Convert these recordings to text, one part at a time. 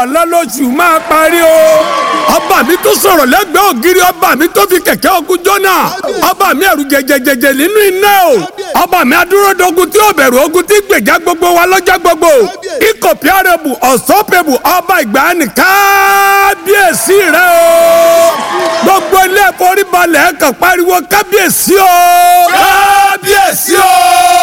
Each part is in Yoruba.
ọ̀la lóṣù máa parí o ọba mi tó sọ̀rọ̀ lẹ́gbẹ̀ẹ́ ògiri ọba mi tó fi kẹ̀kẹ́ ogun jọ́nà ọba mi ẹ̀rù jẹjẹjẹjẹ nínú iná o ọba mi adúródogun tí ó bẹ̀rù ogun tí gbèjà gbogbo wa lọ́jọ́ gbogbo incomparable unstoppable ọba ìgbàanì kábíyèsí rẹ o gbogbo ilé ìforíbalẹ̀ kan pariwo kábíyèsí o kábíyèsí o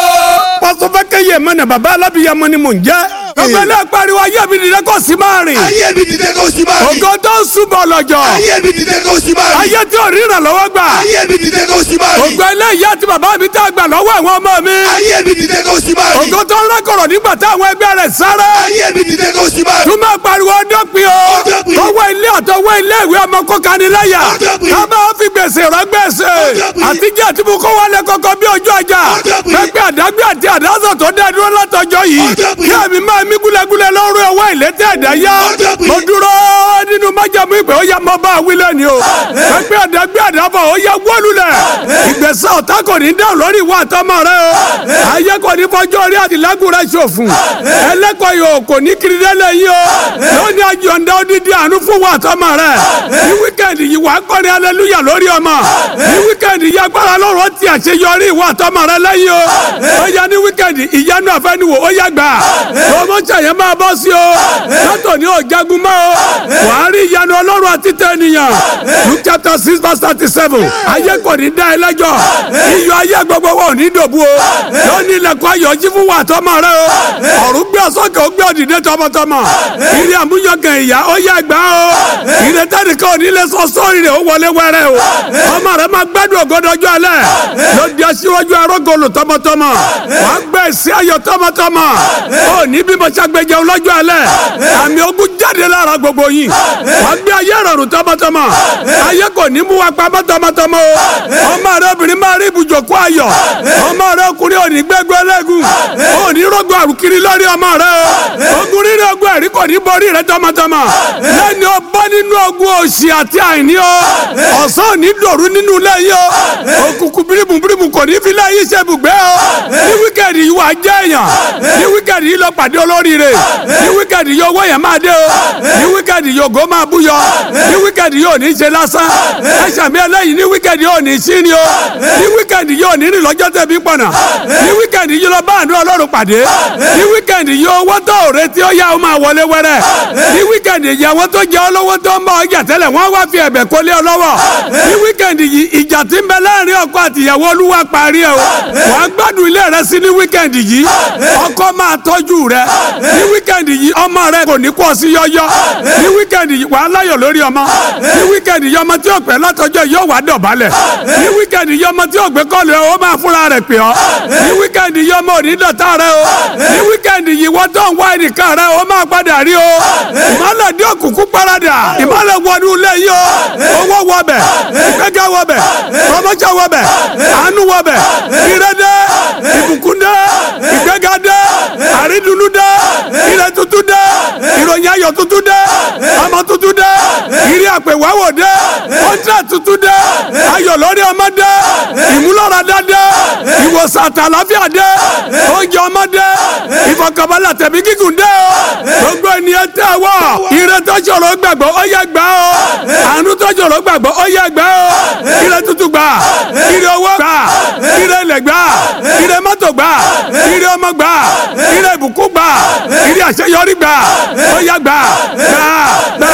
pásọfẹ́kẹ́ yẹ mọ́nà bàbá alábìyamọ ni mò ń jẹ́ gbogbo ilé pariwo ayé mi dìde kó sì máa rìn ayé mi dìde kó sì máa rìn. ògo tó ń súnmọ́ lọ́jọ́ ayé mi dìde kó sì máa rìn. ayé tí ò rí ìrànlọ́wọ́ gbà ayé mi dìde kó sì máa rìn. ògo ilé ìyá àti bàbá mi tá a gbà lọ́wọ́ àwọn ọmọ mi ayé mi dìde kó sì máa rìn. ògo tó ń rákọ̀rọ̀ nígbà táwọn ẹgbẹ́ rẹ̀ sáré ayé mi dìde kó sì máa rìn. tún máa pariwo dọ́pin o Ọdọ́pin. tọwọ́ ilé àtọwọ́ ilé ìwé ọmọ kó kani láyà Ọdọ́pin. ká máa fi gbèsè rán gbèsè Ọdọ́pin. àtijọ́ àti mú kó wálé kọ́kọ́ bí ojú ọjà Ọdọ́pin. pẹ́pẹ́ àdágbé àti àdásọ̀ tó dá dúró látọjọ́ yìí Ọdọ́pin. kí ẹ̀mí máa mí gúlẹ́gúlẹ́ lọ́rùn ọwọ́ ìlétí ẹ̀dá yá Ọdọ́pin. mo dúró nínú májàmú ìpè ó yá mọ́ bá wílẹ̀ ni o pẹ́pẹ́ àdágbé àdábọ̀ ó yá wọ́lulẹ̀ ìgbésẹ̀ ọ̀tá kò ní dáhùn lórí ìwà àtọmọ rẹ o ayé kò ní fọjọ́ orí àtìlágùn rẹ ṣòfò ẹlẹ́kọ̀ọ́ yòó kò ní kiri délé yìí o lónìí àjọ̀ǹda odidi àánú fún wa àtọmọ rẹ ní wíkẹ́ndì yìí wàá kọ́ni aleluya lórí ọmọ ní wíkẹ́ndì yìí agbára lọ́rọ̀ ti àṣeyọrí ìwà àtọmọ rẹ lẹ́yìn o ó yá ní wíkẹ́ndì ìyanu àfẹnuwò ó yá gbà promotion yẹn máa bọ́ sí o sátọ̀ ní òjagun mọ́ o wàá rí ìyanu ọlọ́run àti tẹ̀nìyàn luke chapter six verse thirty seven ayé kò ní dá ẹ lẹ́jọ́ iyọ̀ ayé gbogbo wa ò ní dòbu o lónìí ilẹ̀kùn ayọ̀ jí fún wa àtọmọ rẹ o ọ̀run gbé ọ̀sọ́kè ó gbé òdìdé tọmọtọmọ ìrìn àmúyangàn ìyá ó yá gbà o ìrìn tẹ́nìkan ò ní lè sọ sórí rẹ̀ ó wọlé wẹ́rẹ́ o ọmọ rẹ máa gbádùn ògodọjọ́ alẹ́ ló di aṣíwájú arógolo tọmọtọmọ wàá gbé èsì ayọ̀ tọmọtọmọ ó ní bí mo ṣàgbéjẹ lọ́jọ́ alẹ́ àmì ogun jáde lára gbogbo yìí wàá gbé ayé rọrùn tọmọtọmọ ayé kò ní mú wa pamọ́ tọmọtọmọ o ọmọ rẹ obìnrin máa rí ibùjókòó ayọ̀ ọmọ rẹ ọkùnrin ò ní gbẹgbẹ lẹ́gùn ò ní rògbò àrùkiri lórí ọmọ rẹ o ogun rírì ogun ẹ̀rí kò ní borí rẹ tọmọtọmọ lẹ́ni o bọ́ nínú ogun òṣì àti àìní o ọ̀sán ò ní dòru nínú ilé yìí o òkùnkùn bírímù bírímù kò ní fi ilé yìí ṣe ibùgbé o ní wíkẹ̀ndì yìí wà á jẹ́ èèyàn ní wíkẹ̀ndì yìí lọ pàdé olóríire ní wíkẹ̀ndì yìí owó yẹn máa dé o ní wíkẹ̀ndì yìí ògo máa búyọ ní wíkẹ̀ndì yìí ò ní ṣe lásán ẹ̀ṣẹ̀ mi ẹlẹ́yìn ní wíkẹ̀ndì yìí ò ní sí ni o ní wíkẹ̀ndì yìí ò ní rìn lọ́jọ́ tẹ̀bí pọ̀nà ní wíkẹ̀ndì yìí lọ bá àánú ọlọ́run pàdé ní wíkẹ̀ndì yìí owó tó ò retí ó yá ó máa wọlé wẹ́rẹ́ ní wíkẹ̀ndì yìí àwọn tó jẹ́ olówó tó ń bá ọjà tẹ́lẹ̀ wọ́n wá fi ẹ̀bẹ̀ kó lé ọ lọ́wọ́ ní wíkẹ̀ndì yìí ìjà tí ń bẹ láàrin ọkọ àtìyàwó olúwa parí ẹ o wàá gbádùn ilé rẹ sí ní wíkẹ̀ndì yìí ọkọ máa tọ́jú rẹ ní wíkẹ̀ndì yìí ọmọ rẹ kò ní kó sí yọ́yọ́ ní wíkẹ̀ndì yìí wàá láyọ̀ lórí ọmọ ní wíkẹ̀ndì yìí ọmọ tí ò pẹ́ látọjọ́ yóò wá dọ̀bálẹ̀ ní wíkẹ̀ndì yìí ọmọ tí ò gbé kọ́lù ẹ̀ ó máa fúnra rẹ̀ pè ọ́ ní wíkẹ̀ndì yìí ọmọ òní dọ̀tá rẹ o ní wíkẹ̀ndì yìí wọ́n tó ń wá ẹnìkan rẹ ó máa padà rí o ìmọ̀lẹ̀ dé òkùnkùn parada ìmọ̀lẹ̀ wọnú ilé yìí o owó wọbẹ̀ ìgbẹ́gẹ́ wọbẹ̀ promotion wọbẹ̀ àánú wọbẹ̀ ìrẹ́dẹ́ ìbùkún dẹ́ ìgbẹ́gẹ́ dẹ́ àrídùnnú dẹ́ ìrẹ́ tuntun dẹ́ ìròyìn ayọ̀ tuntun dẹ́ ọmọ tuntun dẹ́ ìrí àpèwáwò dẹ́ kọ́ńtà tuntun dẹ́ ayọ̀ lórí ọmọ dẹ́ ìmúlọ́radá dẹ́ ìwòsàn àtàláfíà dẹ́ oúnjẹ ọmọ dẹ́ ìfọkànbalẹ̀ tẹ̀mí gígùn dẹ́ o gbogbo ènìyàn tẹ́ wọ́ ìrẹ́ tó ṣòro gbàgbọ́ ó yẹ gbà o àánú tó ṣòro gbàgbọ́ ó yẹ gbà o ìrẹ́ tuntun gbà ìrẹ́ owó gbà ìrẹ́ ilẹ̀ gbà ìrẹ́ mọ́tò gbà ìrẹ́ ọmọ gbà ìrẹ́ ìbùkún gbà ìrẹ́ àṣeyọrí gbà ó yẹ gbà gbà gbà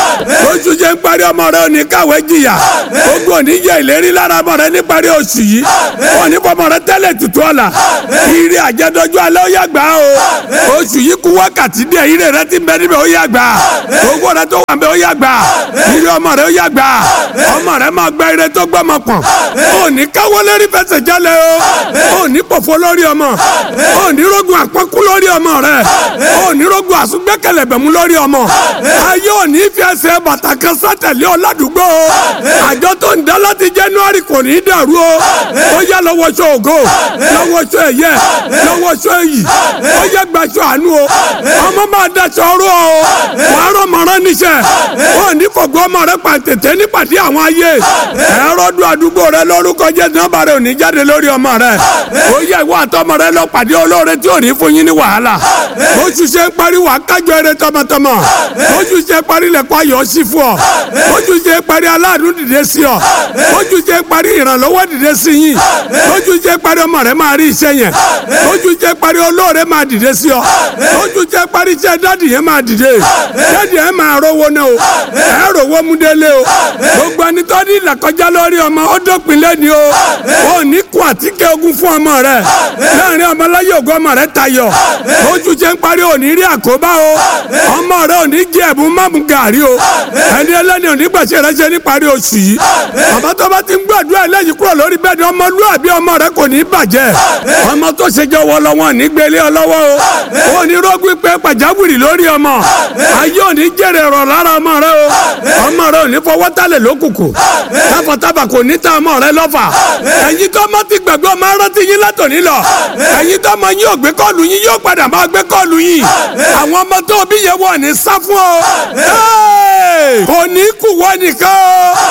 oṣù jẹ́ ń parí ọmọ rẹ òní káwé jìyà ogun òní yẹ ìlérí lára ọmọ rẹ níparí oṣù yìí òní fọmọ rẹ tẹ́lẹ̀ tutù ọ̀la ìrẹ́ àjẹdọ́jú alẹ́ ó yẹ gbà o oṣù yìí kú wákàtí díẹ̀ ìrẹ́ rẹ ti bẹ níbẹ̀ ó yẹ gbà owó rẹ tó wà ń bẹ ó yẹ gbà ìrẹ́ ọmọ rẹ ó yẹ gbà ọmọ rẹ máa gba ìrẹ́ tó gbọ́mọ pọ̀n òní káwọ́ lérí fẹsẹ̀ jálẹ̀ o òní pòfo lórí ọmọ òní rogun àpọ́nkú lórí ọmọ rẹ òní rogun àsúgbẹ́kẹ̀lẹ̀ bẹ̀mú lórí ọmọ ayé òní fi ẹsẹ̀ bàtà kan sátẹ̀lé ọ ládùúgbò o àjọ tó ń dá láti January kò ní í dàrú o ó yá lọ́wọ́ sọ ògo lọ́wọ́ sọ ẹ̀yẹ lọ́wọ́ sọ èyí ó yẹ gbaṣọ àánú o ọmọ máa daṣọ ọrọ o wàá rọmọ rán níṣẹ́ ó ní fọ̀gbọ́ ọmọ rẹ pàtẹ́tẹ́ nípàdé àwọn ayé ẹ̀rọ dún àdúgbò rẹ lórúkọ jẹ́ nọ́mbà rẹ ò ní jáde lórí ọmọ rẹ ó yẹ ìwọ àtọmọ rẹ lọ pàdé olóore tí ò ní fún yín ní wàhálà oṣù ṣe ń parí wà kájọ eré tọmọtọmọ oṣù ṣe ń parí lẹ̀kọ́ ayọ̀ sí fún ọ oṣù ṣe ń parí aláàánú dìde sí ọ oṣù ṣe ń parí ìrànlọ́wọ́ dìde sí yín oṣù ṣe ń parí ọmọ rẹ máa rí iṣẹ́ yẹn oṣù ṣe ń parí olóore máa dìde sí ọ oṣù ṣe ń parí iṣẹ́ dádì yẹn máa dìde dádì yẹn máa rówó náà o ẹ rówó mú délé o gbogbo ẹni tó ní ìlàkọjá lórí ọmọ ó dópin lẹ́ni o ò ní kó àtíkè ogun fún ọmọ rẹ láàrin ọmọláyé ògo ọmọ rẹ tayọ oṣù ṣe ń parí òní rí àkóbá o ọmọ rẹ òní jẹ ẹ̀bùn mọ́mú gàrí o ẹni ẹlẹ́ni òní gbàṣẹ rẹ ṣe ní parí oṣù yìí bàbá tó bá ti ń gbàdúrà ẹlẹ́yìn kúrò lórí bẹ́ẹ̀ ni ọmọlúwàbí ọmọ rẹ kò ní bàjẹ́ ọmọ tó ṣe jẹ́ wọ lọ́wọ́ ní gbélé ọ lọ́wọ́ o ò ní rọ́gbìn pé pàjáwìrì lórí ọmọ ayé òní jèrè rọ̀ lára ọmọ rẹ o ọmọ rẹ òní fọwọ́ tálẹ̀ lókùnkùn táfàtáfà kò ní ta ọmọ rẹ lọ́fà ẹ̀yin tó mọ́ ti gbàgbé ọmọ rántí yín látòní lọ ẹ̀yin tó mọ yín ò gbé kọ́ọ̀lù yín yóò padà máa gbé kọ́ọ̀lù yín àwọn ọmọ tó bí yẹn wọ̀ ní sá fún ọ kò ní kú wọ́n nìkan o